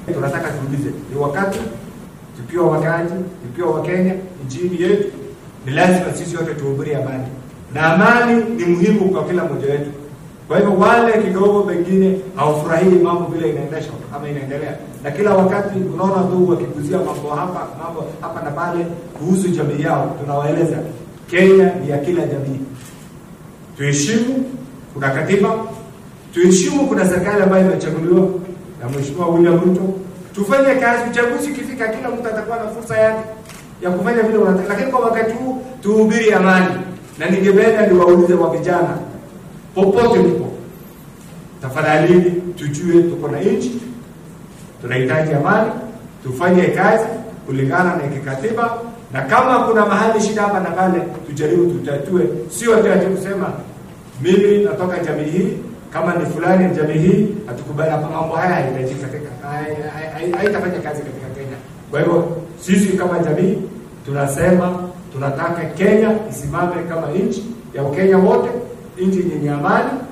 Tunataka tuulize, ni wakati tukiwa wakaaji, tukiwa Wakenya nchini yetu, ni lazima sisi wote tuhubiri amani, na amani ni muhimu kwa kila mmoja wetu. Kwa hivyo wale kidogo pengine hawafurahii mambo vile inaendeshwa ama inaendelea, na kila wakati unaona tu wakiguzia mambo hapa mambo hapa na pale kuhusu jamii yao, tunawaeleza Kenya ni ya kila jamii, tuheshimu, kuna katiba, tuheshimu, kuna serikali ambayo imechaguliwa na Mheshimiwa William Ruto. Tufanye kazi, uchaguzi ukifika, kila mtu atakuwa na fursa yake ya kufanya vile wanataka, lakini kwa wakati huu tuhubiri amani, na ningependa niwaulize wa vijana popote mpo, tafadhali tujue tuko na nchi, tunahitaji amani, tufanye kazi kulingana na kikatiba, na kama kuna mahali shida hapa na pale, tujaribu tutatue, sio tu ati kusema mimi natoka jamii hii, kama ni fulani jamii hii, hatukubali hapa. Mambo haya hayahitajiki katika, haitafanya kazi katika Kenya. Kwa hivyo sisi kama jamii tunasema tunataka Kenya isimame kama nchi ya Wakenya wote, nchi yenye amani